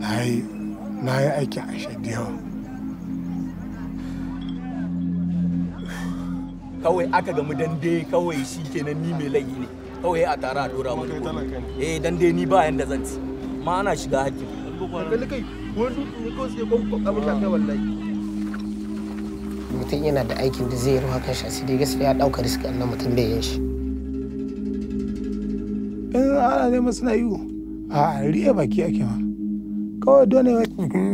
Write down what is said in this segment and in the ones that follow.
na yi na yi aikin ashe da yawa kawai aka gamu dande kawai shi kenan ni mai laifi ne kawai a tara a dora mu eh dande ni ba yanda zan ci ma ana shiga hakkin mutum yana da aikin da zai yi ruwa kan shi dai gaskiya ya ɗauka riski annan mutum bai yin shi in ana neman suna yi a riya baki ake ma kawai dole wai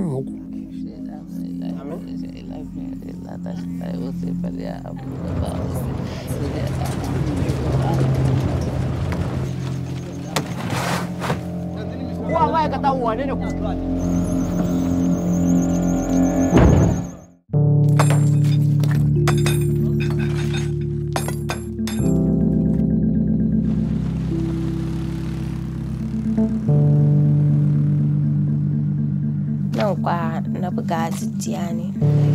Wa ma'aikata wane ne ku? nan kwa na buga jijjiya ne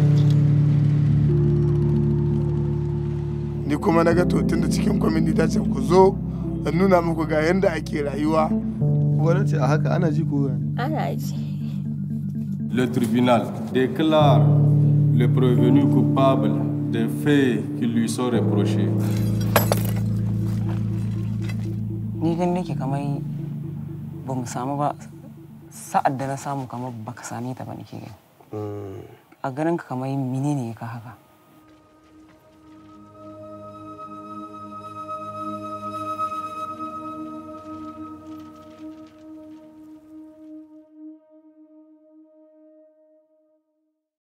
ni kuma na ga to tun da cikin kwamiti ta ce ku zo in nuna muku ga yadda ake rayuwa Wani ce a haka ana ji ko gani. ana ji Le tribunal déclare le prévenu coupable des faits qui lui sont reprochés. ni gani nake kamar ba mu samu ba sa'ad da na samu kamar baka same ta ba nake gani a ganin ka kamar menene ka haka